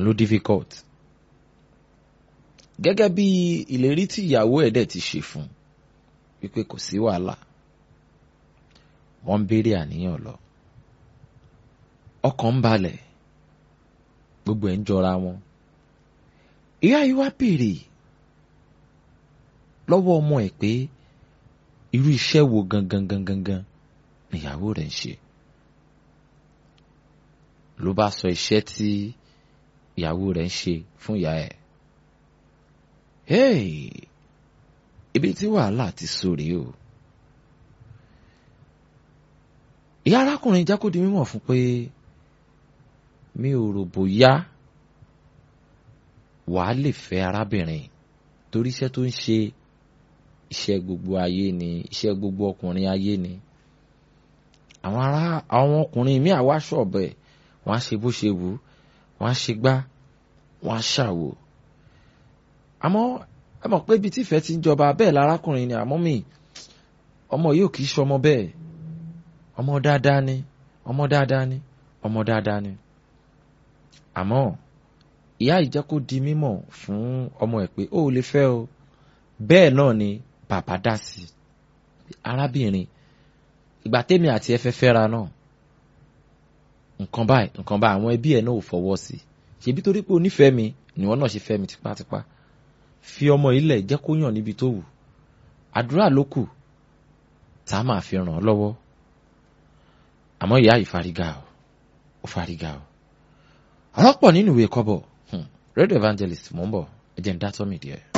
òun ló difficult gẹ́gẹ́ bí ìlérí tí ìyàwó ẹ̀ dẹ̀ ti ṣe fún wípé kò sí wàhálà wọ́n ń béèrè àníyàn lọ ọkàn ń balẹ̀ gbogbo ẹ̀ ń jọra wọn ìyá yìí wá béèrè lọ́wọ́ ọmọ ẹ̀ pé irú iṣẹ́ wo gangan gangan gan níyàwó rẹ̀ ń ṣe ló bá sọ iṣẹ́ tí ìyàwó rẹ̀ ń ṣe fún ìyá ẹ̀ hey ibi tí wàhálà ti sórí o ìyá arákùnrin jẹ́ kó di mímọ̀ fún pé mi ò rò bóyá wàá lè fẹ́ arábìnrin torí iṣẹ́ tó ń ṣe iṣẹ́ gbogbo ayé ni iṣẹ́ gbogbo ọkùnrin ayé ni àwọn ará àwọn ọkùnrin míì àwa ṣọ̀bẹ̀ wọ́n á ṣe bó ṣe wù wọ́n á ṣe gbá wọ́n á ṣàwò àmọ́ ẹ mọ̀ pé ibi tí ìfẹ́ ti ń jọba bẹ́ẹ̀ lárákùnrin ni àmọ́ mi ọmọ yìí ò kì í ṣọmọ bẹ́ẹ̀ ọmọ dáadáa ni ọmọ dáadáa ni ọmọ dáadáa ni àmọ́ ìyá yìí jẹ́ kó di mímọ̀ fún ọmọ ẹ̀ pé ó lè fẹ́ o bẹ́ẹ̀ náà ni bàbá dá sí i arábìnrin ìgbà tèmi àti ẹ fẹ́ fẹ́ra náà nǹkan báyìí nǹkan báyìí àwọn ẹbí ẹ̀ náà ò fọwọ́ sí i ṣebí torí pé onífẹ̀ẹ́ mi ni wọ́n náà ṣe fẹ́ mi tipátipá fi ọmọ ilẹ̀ jẹ́ kó yàn níbi tó wù àdúrà ló kù tá a máa fi ràn án lọ́wọ́ àmọ́ ìyá yìí fárígá o ó fárígá o ọ̀rọ̀ pọ̀ nínú ìwé kọ́bọ̀ radio evangelist mò ń bọ̀ ẹ jẹ́ ń dá tọ́ mi díẹ̀.